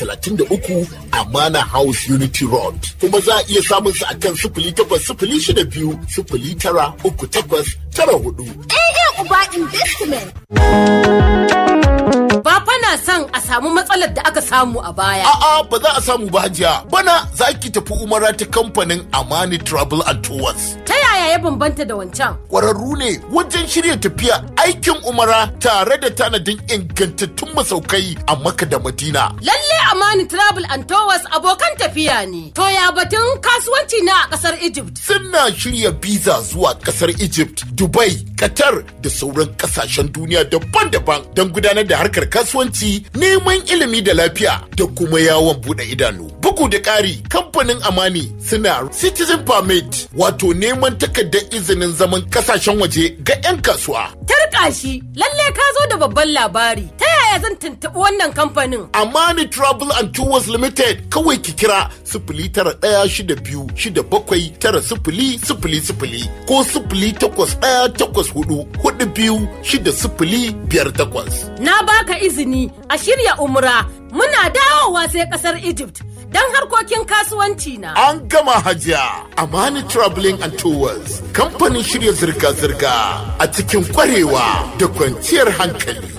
33 Amana House Unity Road. Kuma za a iya samun su a kan sifili takwas sifili shida biyu sifili tara uku takwas tara hudu. AA Uba Investment. Ba fa na son a samu matsalar da aka samu a baya. A'a ba za a samu ba hajiya. Bana za ki tafi umara ta kamfanin Amani Travel and Tours. Ta yaya ya bambanta da wancan? Kwararru ne wajen shirya tafiya aikin umara tare da tanadin ingantattun masaukai a Makka da Madina. Lalle Amani Travel and Tours abokan tafiya ne. To ya batun kasuwanci na a kasar Egypt. Suna shirya biza zuwa kasar Egypt, Dubai, Qatar da sauran kasashen duniya daban-daban don gudanar da harkar kasuwanci, neman ilimi da lafiya da kuma yawon bude idanu. Bugu da ƙari, kamfanin Amani suna Citizen Permit wato neman takardar izinin zaman kasashen waje ga 'yan kasuwa. Tarka shi, lalle ka zo da babban labari. Ta yaya zan tuntuɓi wannan kamfanin? Amani Travel and Tours Limited kawai ki kira sifili tara ɗaya shida biyu shida bakwai tara sifili sifili sifili ko sifili takwas ɗaya takwas hudu hudu biyu shida sifili biyar takwas. Na baka izini a shirya umra muna dawowa sai kasar Egypt don harkokin kasuwanci na. An gama hajiya Amani Traveling and Tours kamfanin shirya zirga-zirga a cikin kwarewa da kwanciyar hankali.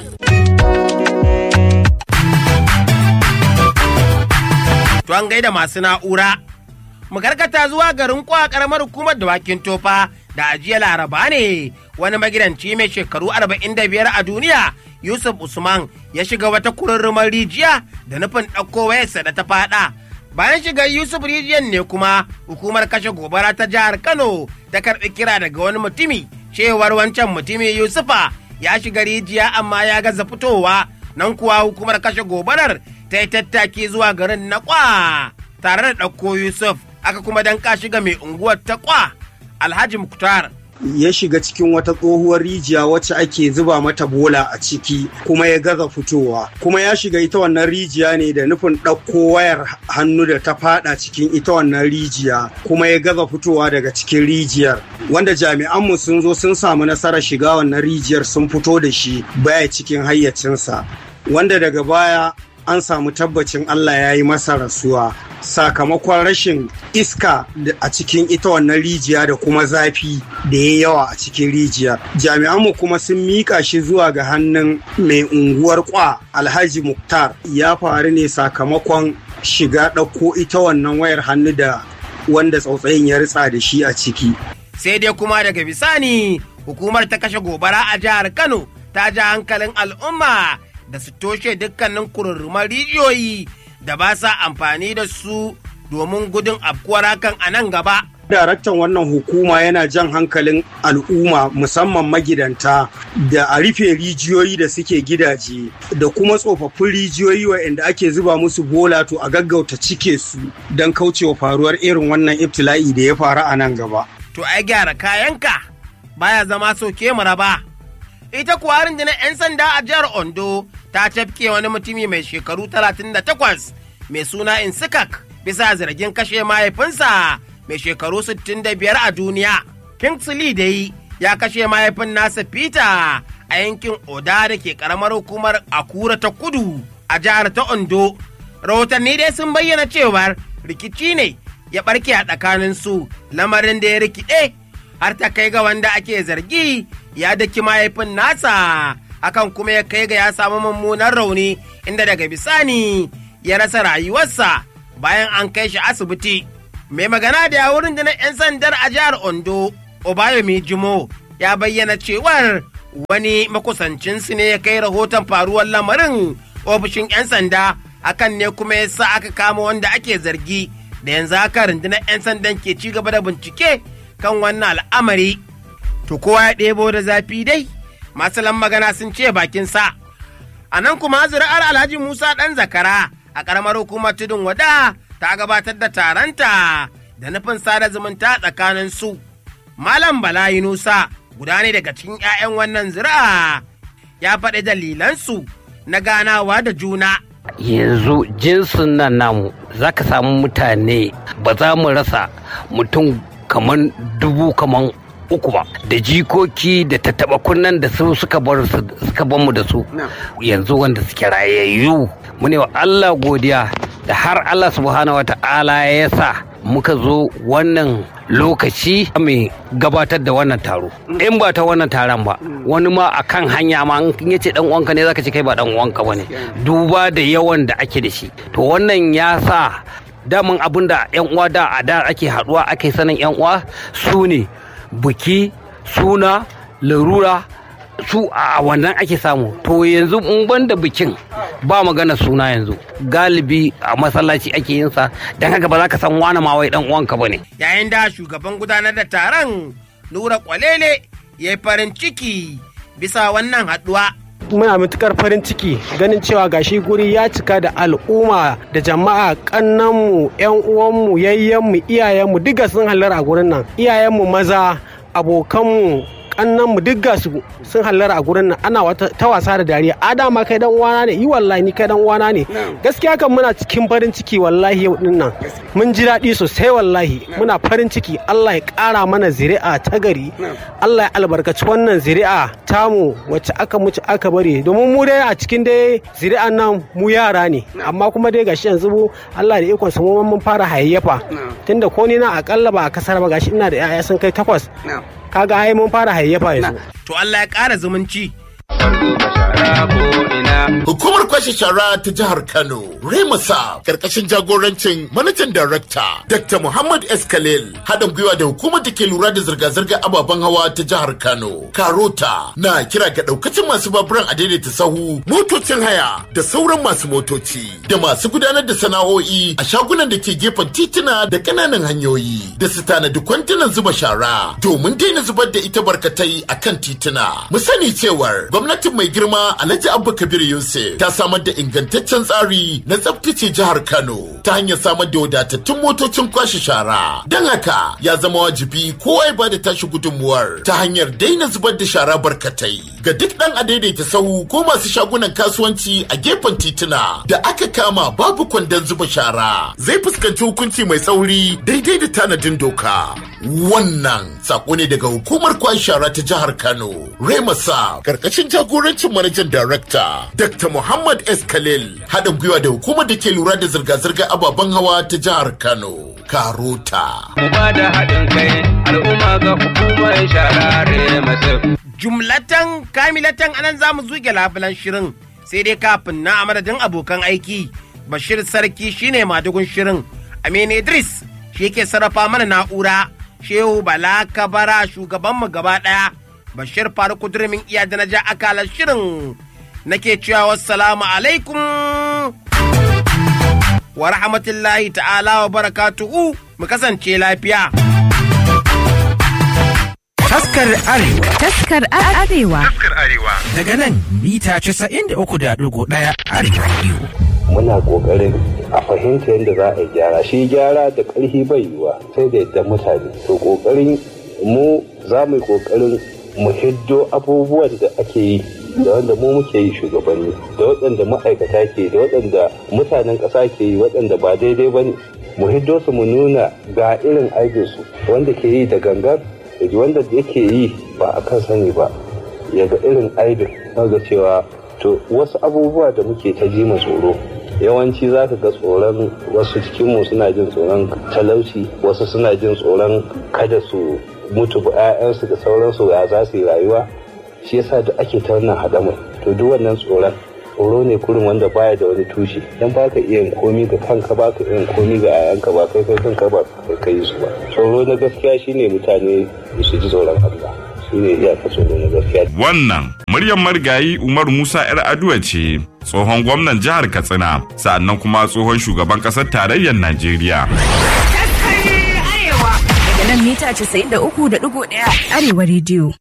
To an gaida masu na'ura. Mu karkata zuwa garin kwa karamar hukumar dawakin tofa da ajiya laraba ne wani magidanci mai shekaru 45 a duniya Yusuf Usman ya shiga wata kururrumar rijiya da nufin ɗauko wayarsa da ta faɗa. Bayan shigar Yusuf rijiyar ne kuma hukumar kashe gobara ta jihar Kano ta karɓi kira daga wani mutumi cewar wancan mutumi Yusufa ya shiga rijiya amma ya gaza fitowa nan kuwa hukumar kashe gobarar ta yi tattaki zuwa garin na kwa tare da ɗauko Yusuf aka kuma danka shiga mai unguwar ta kwa Alhaji Muktar ya shiga cikin wata tsohuwar rijiya wacce ake zuba mata bola a ciki kuma ya gaza fitowa kuma ya shiga ita wannan rijiya ne da nufin ɗauko wayar hannu da ta fada cikin ita wannan rijiya kuma ya gaza fitowa daga cikin rijiyar wanda jami'anmu sun zo sun samu nasarar shiga wannan rijiyar sun fito da shi baya cikin hayyacinsa wanda daga baya an samu tabbacin Allah ya yi masa rasuwa sakamakon rashin iska a cikin ita wannan rijiya da kuma zafi da ya yawa a cikin rijiyar. Jami'anmu kuma sun miƙa shi zuwa ga hannun mai unguwar kwa Alhaji Muktar ya faru ne sakamakon shiga ɗauko ita wannan wayar hannu da wanda tsautsayin ya ritsa da shi a ciki. sai dai kuma daga bisani hukumar ta kashe gobara a jihar Kano ta ja hankalin al'umma da su toshe dukkanin kururruman rijiyoyi da ba sa amfani da su domin gudun afkuwar hakan a nan gaba. Daraktan wannan hukuma yana jan hankalin al'umma musamman magidanta da a rufe rijiyoyi da suke gidaje da kuma tsofaffin rijiyoyi waɗanda ake zuba musu bola to a gaggauta cike su don kaucewa faruwar irin wannan ibtila'i da ya faru a nan gaba. To ai gyara kayanka baya zama soke mu raba. Ita kuwa rundunar 'yan sanda a jihar Ondo ta cafke wani mutumi mai shekaru 38 mai suna Insikak bisa zargin kashe mahaifinsa mai shekaru 65 a duniya. Kingsley dai ya kashe mahaifin nasa Peter a yankin Oda da ke karamar hukumar Akura ta kudu a jihar ta Ondo. Rahotanni dai sun bayyana cewar rikici ne ya barke a tsakanin su lamarin da ya rikide har ta kai ga wanda ake zargi ya daki mahaifin nasa akan kuma ya kai ga ya samu mummunan rauni inda daga bisani ya rasa rayuwarsa bayan an kai shi asibiti mai magana da yawurin da na 'yan sandar a jihar ondo obayomi jimo ya bayyana cewar wani makusancinsu ne ya kai rahoton faruwar lamarin ofishin 'yan sanda akan ne kuma ya sa aka kama wanda ake zargi da yanzu haka rundunar 'yan sandan ke ci gaba da bincike kan wannan al'amari to kowa ya ɗebo da zafi dai masu magana sun ce bakin sa a nan kuma zuri'ar alhaji musa ɗan zakara a ƙaramar hukumar tudun wada ta gabatar da taronta da nufin sada zumunta tsakanin su malam bala yunusa guda ne daga cikin 'ya'yan wannan zuri'a ya faɗi dalilansu na ganawa da juna yanzu jinsin nan namu za ka samu mutane ba za mu rasa mutum kaman dubu kaman uku ba da jikoki da tattaba kunnan da su suka bar su suka bar mu da su yanzu wanda suke rayayyu mu ne wa Allah godiya da har Allah subhanahu wata'ala ya sa muka zo wannan lokaci mai gabatar da wannan taro in ba ta wannan taron ba wani ma a kan hanya ma in ya ce dan uwanka ne zaka ce kai ba dan uwanka bane duba da yawan da ake da shi to wannan ya sa daman abin da yan uwa da a da ake haduwa ake sanin yan uwa su ne buki suna larura su a wannan ake samu to yanzu in banda bikin ba magana suna yanzu galibi a masallaci ake yin sa dan haka ba za ka san wani ma wai dan uwanka bane yayin da shugaban gudanar da taron nura kwalele ya yi farin ciki bisa wannan haɗuwa muna matukar farin ciki ganin cewa gashi guri ya cika da al'umma da jama'a kannanmu yan uwanmu yayyenmu iyayenmu duka sun halar a gurin nan iyayenmu maza abokanmu kannanmu duk ga su sun hallara a gurin nan ana ta wasa da dariya a dama kai dan uwana ne yi wallahi ni kai dan uwana ne gaskiya kan muna cikin farin ciki wallahi yau din nan mun ji daɗi sosai wallahi muna farin ciki Allah ya ƙara mana zuri'a ta gari Allah ya albarkaci wannan zuri'a tamu wacce aka muci aka bari domin mu dai a cikin dai zuri'an nan mu yara ne amma kuma dai gashi yanzu mu Allah da ikon mu mun fara hayayyafa tunda ko ni na akalla ba a kasar ba gashi ina da 'ya'ya sun kai takwas kaga ai mun fara hayyafa yanzu. To Allah ya ƙara zumunci. Hukumar kwashe shara ta jihar Kano, Remasa, karkashin jagorancin manajan darakta Dr. Muhammad S. Khalil, haɗin gwiwa da hukumar da ke lura da zirga-zirgar ababen hawa ta jihar Kano, Karota, na kira ga ɗaukacin masu baburan a daidaita sahu, motocin haya, da sauran masu motoci, da masu gudanar da sana'o'i a shagunan da ke gefen tituna da ƙananan hanyoyi, da su tanadi kwantunan zuba shara, domin daina zubar da ita barkatai a kan tituna. Mu sani cewar gwamnatin mai girma Alhaji Abba Kabir Yusuf ta samar da ingantaccen tsari na tsaftace jihar Kano ta hanyar samar da wadatattun motocin kwashe shara. Don haka ya zama wajibi kowa ya bada tashi gudunmuwar ta hanyar daina zubar da shara barkatai ga duk dan a daidaita sahu ko masu shagunan kasuwanci a gefen tituna da aka kama babu kwandon zuba shara zai fuskanci hukunci mai tsauri daidai da tanadin doka. Wannan sako ne daga hukumar kwashe shara ta jihar Kano. Remasa karkashin jagorancin manajan darakta Dr. Muhammad S. Khalil haɗin gwiwa da hukumar da ke lura da zirga-zirgar ababen hawa ta jihar Kano. Karota. Mu ba da haɗin kai al'umma ga hukumar sharare masu. Jumlatan kamilatan anan za mu zuge labulan shirin sai dai kafin na a madadin abokan aiki Bashir Sarki shine madugun shirin Aminu Idris shi yake sarrafa mana na'ura Shehu Bala Kabara shugabanmu gaba ɗaya Bashir Faruk Durmin iya da na ja akalar shirin nake cewa wassalamu alaikum wa rahmatullahi ta'ala wa barakatuhu mu kasance lafiya. Taskar Arewa. Taskar Arewa. Daga nan mita 93.1 Arewa Radio. Muna ƙoƙarin a fahimta yadda za a gyara shi gyara da ƙarfi bai yiwa sai da yadda mutane to ƙoƙarin mu za mu yi ƙoƙarin mu hiddo abubuwan da ake yi da wanda mu muke yi shugabanni da waɗanda ma'aikata ke da waɗanda mutanen ƙasa ke yi waɗanda ba daidai ba ne mu hiddo su mu nuna ga irin aikinsu wanda ke yi da gangar da wanda yake yi ba a kan sani ba ya ga irin aibin ga cewa to wasu abubuwa da muke ta ji tsoro yawanci za ka ga tsoron wasu cikinmu suna jin tsoron talauci wasu suna jin tsoron kada su mutu ba 'ya'yansu da sauransu ya za su yi rayuwa shi yasa da ake ta wannan hadamar to duk wannan tsoron tsoro ne kurin wanda baya da wani tushe dan baka iya yin komi ga kanka baka iya yin komi ga 'ya'yanka ba kai kai kanka ba kai kai su ba tsoro na gaskiya shine mutane su ji tsoron Allah shine iyaka tsoro na gaskiya wannan muryar marigayi Umar Musa yar Aduwa ce tsohon gwamnan jihar Katsina sa'annan kuma tsohon shugaban ƙasar tarayyar Najeriya Daga nan mita 93.1 Arewa Radio.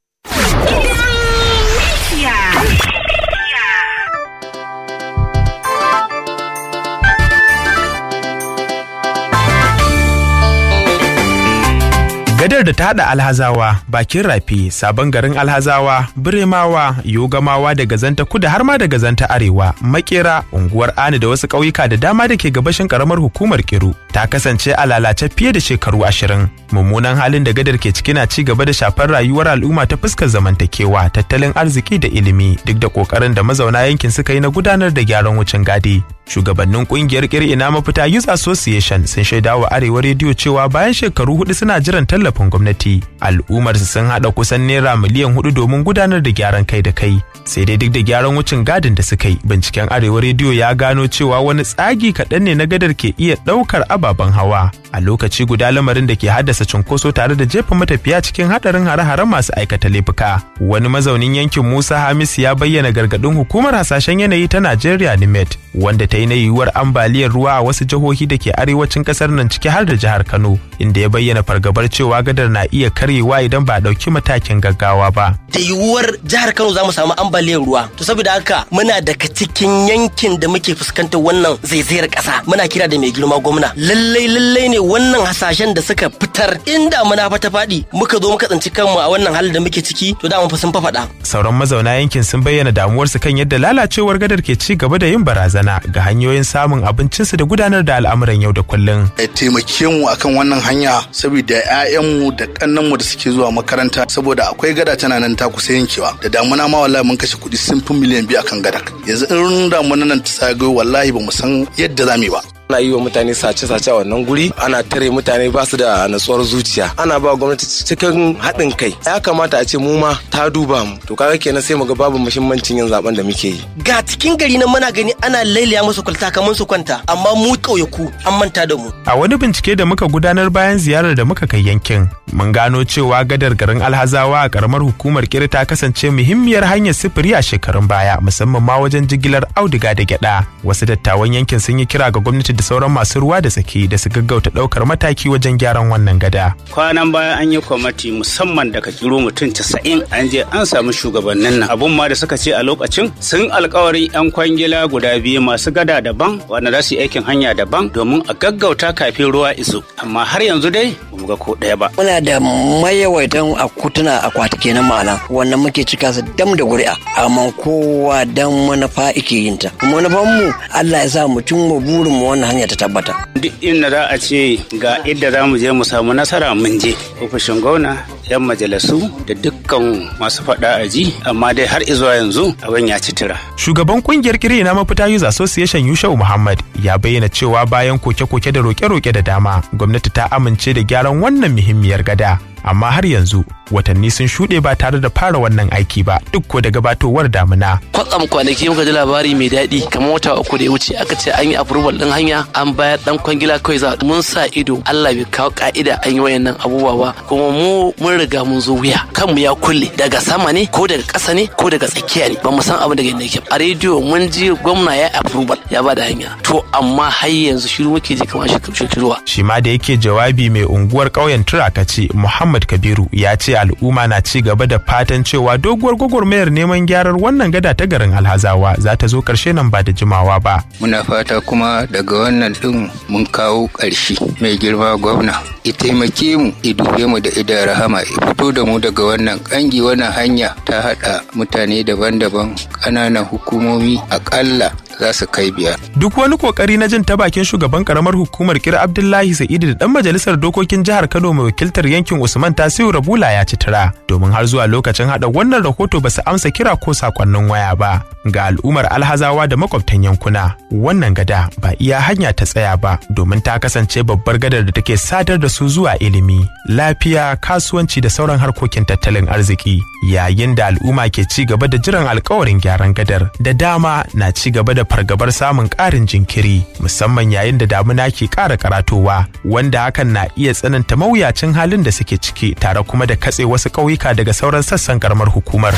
Gadar da ta haɗa Alhazawa, Bakin Rafi, Sabon garin Alhazawa, Biremawa, Yogamawa da Gazanta Kudu har ma da Gazanta Arewa, Makera, unguwar Ani da wasu ƙauyuka da dama da ke gabashin ƙaramar hukumar Kiru ta kasance a lalace fiye da shekaru ashirin. Mummunan halin da gadar ke ciki na ci gaba da shafar rayuwar al'umma ta fuskar zamantakewa, tattalin arziki da ilimi duk da ƙoƙarin da mazauna yankin suka yi na gudanar da gyaran wucin gadi. Shugabannin ƙungiyar ina mafita Youth Association sun shaida wa Arewa rediyo cewa bayan shekaru hudu suna jiran tallafin gwamnati, al'ummar su sun haɗa kusan naira miliyan hudu domin gudanar da gyaran kai da kai. Sai dai duk da gyaran wucin gadin da suka yi, binciken Arewa rediyo ya gano cewa wani tsagi kaɗan ne na gadar ke iya ɗaukar ababen hawa. A lokaci guda lamarin da ke haddasa cunkoso tare da jefa matafiya cikin haɗarin hare-haren masu aikata laifuka. Wani mazaunin yankin Musa Hamisu ya bayyana gargaɗin hukumar hasashen yanayi ta Najeriya NIMET, wanda ta yi na yiwuwar ambaliyar ruwa a wasu jihohi da ke arewacin kasar nan ciki har da jihar Kano inda ya bayyana fargabar cewa gadar na iya karyewa idan ba a ɗauki matakin gaggawa ba. Da yiwuwar jihar Kano za mu samu ambaliyar ruwa to saboda haka muna daga cikin yankin da muke fuskantar wannan zaizayar ƙasa muna kira da mai girma gwamna lallai lallai ne wannan hasashen da suka fitar inda muna fata faɗi muka zo muka tsinci kanmu a wannan halin da muke ciki to da mun fa sun faɗa. Sauran mazauna yankin sun bayyana damuwarsu kan yadda lalacewar gadar ke ci gaba da yin barazana ga hanyoyin samun abincinsu da gudanar da al'amuran yau da kullum. Ya taimake mu akan wannan hanya saboda 'ya'yanmu da kannanmu da suke zuwa makaranta saboda akwai gada tana nan ta kusa yankewa da damuna ma wallahi mun kashe kuɗi sun fi miliyan biyu akan gada yanzu in damuna nan ta sagayo wallahi ba mu san yadda za mu yi ba. ana yi wa mutane sace-sace a wannan guri ana tare mutane ba su da natsuwar zuciya ana ba gwamnati cikin haɗin kai ya kamata a ce mu ma ta duba mu to kaga kenan sai mu ga babu muhimmancin yin zaben da muke yi ga cikin gari nan muna gani ana lailaya musu kwalta kamar su kwanta amma mu ƙauyaku an manta da mu a wani bincike da muka gudanar bayan ziyarar da muka kai yankin mun gano cewa gadar garin alhazawa a karamar hukumar kiri ta kasance muhimmiyar hanyar sifiri a shekarun baya musamman ma wajen jigilar auduga da gyada wasu dattawan yankin sun yi kira ga gwamnati da sauran masu ruwa da tsaki da su gaggauta daukar mataki wajen gyaran wannan gada. Kwanan baya an yi kwamati musamman daga kiro mutum casa'in an je an samu shugabannin nan. Abun ma da suka ce a lokacin sun alkawarin 'yan kwangila guda biyu masu gada daban wanda za su yi aikin hanya daban domin a gaggauta kafin ruwa iso. Amma har yanzu dai bamu ga ko ɗaya ba. Muna da mayawaitan akutuna akwati kenan ma'ana wannan muke cika su dam da ƙuri'a amma kowa dan manufa ike yin ta. Manufanmu Allah ya sa mutum mu burin mu wannan hanya ta tabbata. Duk inda za a ce ga inda za mu je mu samu nasara mun je. Ofishin gwamna, 'yan majalisu da dukkan masu faɗa a ji amma dai har izuwa yanzu abin ya ci tira. Shugaban kungiyar kiri na mafita Youth Association Yushau Muhammad ya bayyana cewa bayan koke-koke da roke-roke da dama gwamnati ta amince da gyaran wannan muhimmiyar gada. amma har yanzu watanni sun shuɗe ba tare da fara wannan aiki ba duk ko da gabatowar damuna. Kwatsam kwanaki muka ji labari mai daɗi kamar wata uku da ya wuce aka ce an yi approval ɗin hanya an bayar ɗan kwangila kawai za mun sa ido Allah bai kawo ka'ida an yi wayannan abubuwa ba kuma mu mun riga mun zo wuya kanmu ya kulle daga sama ne ko daga ƙasa ne ko daga tsakiya ne ba mu san abin daga inda yake a rediyo mun ji gwamna ya approval ya ba da hanya to amma har yanzu shiru muke ji kamar shekaruwa. Shi ma da yake jawabi mai unguwar ƙauyen Turakaci Muhammad Muhammad Kabiru ya ce al'umma na ci gaba da fatan cewa doguwar gwagwarmayar neman gyarar wannan gada ta garin Alhazawa za ta zo ƙarshe nan ba da jimawa ba. Muna fata kuma daga wannan ɗin mun kawo ƙarshe mai girma gwamna. I taimake mu, i dube mu da idan rahama, i fito da mu daga wannan ƙangi wannan hanya ta haɗa mutane daban-daban ƙananan hukumomi aƙalla za su kai biyar. Duk wani kokari na jin ta bakin shugaban karamar hukumar kira Abdullahi Sa'idu da dan majalisar dokokin jihar Kano mai wakiltar yankin Usman Tasiu Rabula ya ci tira domin har zuwa lokacin hada wannan rahoto ba su amsa kira ko sakonnin waya ba ga al'ummar Alhazawa da makwabtan yankuna. Wannan gada ba iya hanya ta tsaya ba domin ta kasance babbar gadar da take sadar da su zuwa ilimi, lafiya, kasuwanci da sauran harkokin tattalin arziki. Yayin da al'umma ke ci gaba da jiran alkawarin gyaran gadar da dama na ci gaba da fargabar samun ƙarin jinkiri musamman yayin da damuna ke ƙara karatowa wanda hakan na iya tsananta mawuyacin halin da suke ciki tare kuma da katse wasu ƙauyuka daga sauran sassan karamar hukumar.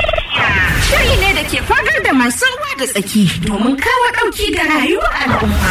Shiri ne da ke fagar da masu ruwa da tsaki domin kawo ɗauki ga rayuwar al'umma.